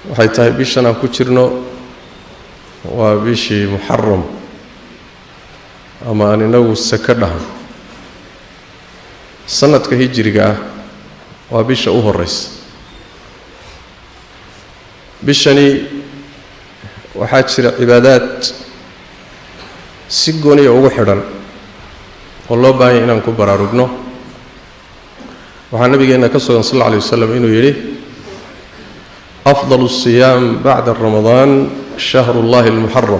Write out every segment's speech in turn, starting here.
waxay tahay bishan aan ku jirno waa bishii muxaram ama aan inagu saka dhahan sanadka hijiriga ah waa bisha u horeysa bishani waxaa jira cibaadaad si gooniya ugu xidhan oo loo baahanya inaan ku baraarugno waxaa nabigeenna ka sugan sal alla alay wasalam inuu yidhi afdal الsiyaam bacda ramadaan shahru اllahi اlmuxaram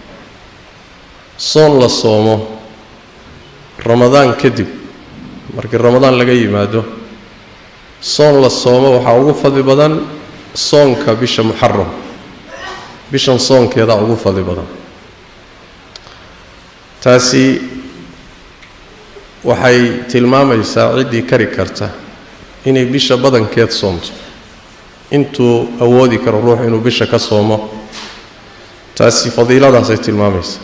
soon la soomo ramadaan kadib markii ramadaan laga yimaado soon la soomo waxaa ugu fadli badan soonka bisha muxaram bishan soonkeedaa ugu fadli badan taasi waxay tilmaamaysaa ciddii kari karta inay bisha badankeed soomto intuu awoodi karo ruuxu inuu bisha ka soomo taasi fadiiladaasay tilmaamaysaa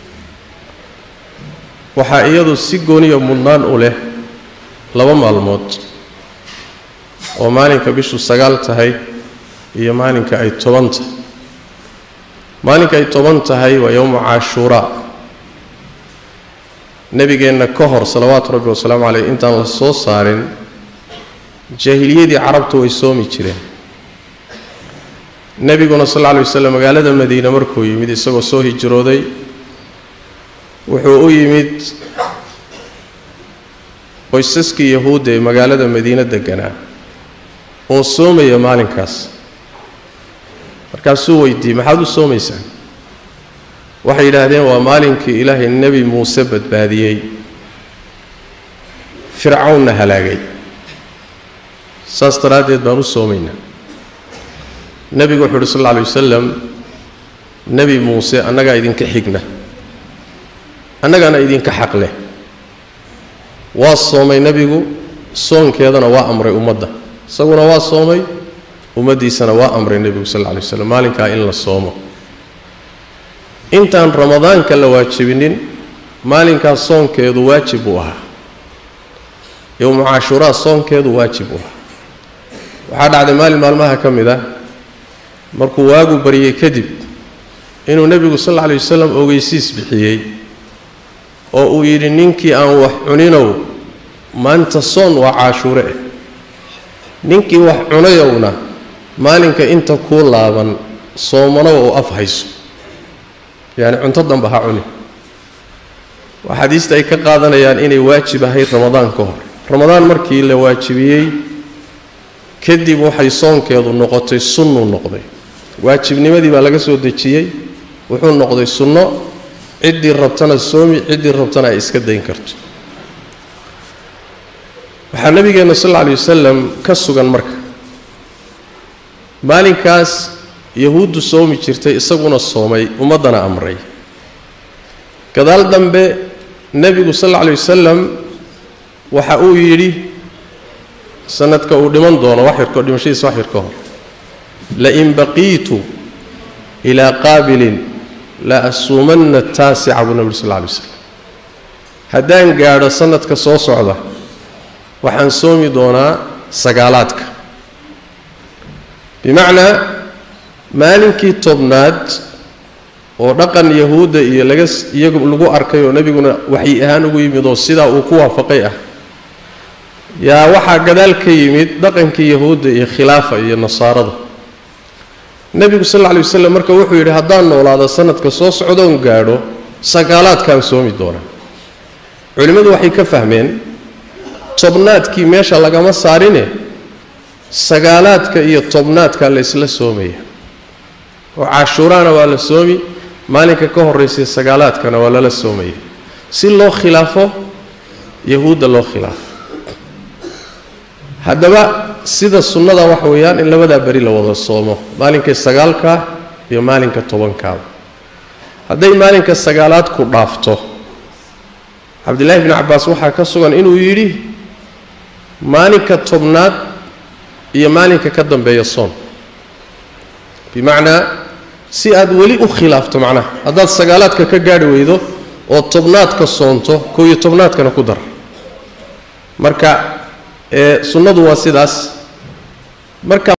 waxaa iyadu si gooniya mudnaan u leh laba maalmood oo maalinka bishu sagaal tahay iyo maalinka ay toban tahay maalinka ay toban tahay waa yowmu caashuuraa nebigeenna ka hor salawaatu rabbi wasalaamu caleyh intaan la soo saarin jaahiliyadii carabtu way soomi jireen nebiguna sal alla alay waslem magaalada madiine markuu yimid isagoo soo hijrooday wuxuu u yimid qoysaskii yahuudda ee magaalada madiine deganaa oo soomaya maalinkaas markaasuu weydiiyey maxaad u soomaysaan waxay yidhaahdeen waa maalinkii ilaahay nebi muuse badbaadiyey fircawnna halaagay saas daraaddeed baan u soomaynaa nebigu wuxuu uhi sal alla alay wasalam nebi muuse annagaa idinka xigna annagaana idinka xaq leh waa soomay nebigu soonkeedana waa amray ummadda isaguna waa soomay ummaddiisana waa amray nebigu sal alla alay waslam maalinkaa in la soomo intaan ramadaanka la waajibinin maalinkaas soonkeedu waajib buu ahaa yowmu cashuuraa soonkeedu waajib buu ahaa waxaa dhacday maalin maalmaha ka mid ah markuu waagu baryay kadib inuu nebigu sal alla alay wasalam ogeysiis bixiyey oo uu yidhi ninkii aan wax cuninow maanta soon waa caashuure eh ninkii wax cunayowna maalinka inta kuu laaban soomanow oo af hayso yacni cunto danba ha cuni axaadiista ay ka qaadanayaan inay waajib ahayd ramadaan ka hor ramadaan markii la waajibiyey kadib waxay soonkeedu noqotay sunnuu noqday waajibnimadii baa laga soo dejiyey wuxuu noqday sunno ciddii rabtana soomi ciddii rabtana ay iska dayn karto waxaa nabigeenna sal alla alay wasalam ka sugan marka maalinkaas yahuuddu soomi jirtay isaguna soomay ummaddana amray gadaal dambe nebigu sal alla alay wasalam waxa uu yidhi sanadka uu dhiman doono wax yarko dhimashadiisa wax yar ka hor lain baqiitu ilaa qaabilin la asuumanna taasica buu nebigu sal alla alay waslam haddaan gaadho sanadka soo socda waxaan soomi doonaa sagaalaadka bimacnaa maalinkii tobnaad oo dhaqan yahuudda iyo laga iyagu lagu arkay oo nebiguna waxyi ahaan ugu yimid oo sidaa uu ku waafaqay ah yaa waxaa gadaal ka yimid dhaqankii yahuudda iyo khilaafa iyo nasaarada nebigu sal alla alay wasalam marka wuxuu yidhi haddaan noolaado sanadka soo socdoon gaadho sagaalaadkaan soomi doonaa culimmadu waxay ka fahmeen tobnaadkii meesha lagama saarine sagaalaadka iyo tobnaadka la isla soomaya oo cashuuraana waa la soomi maalinka ka horraysay sagaalaadkana waa lala soomaya si loo khilaafo yahuudda loo khilaafo haddaba sida sunnada waxa weeyaan in labadaa beri la wada soomo maalinka sagaalkaa iyo maalinka tobankaaba hadday maalinka sagaalaad ku dhaafto cabdillaahi bni cabbaas waxaa ka sugan inuu yidhi maalinka tobnaad iyo maalinka ka dambeeya soon bimacnaa si aad weli u khilaafto macnaha haddaad sagaalaadka ka gaadhi weydo oo tobnaadka soonto kow iyo tobnaadkana ku dar marka ee sunnadu waa sidaas marka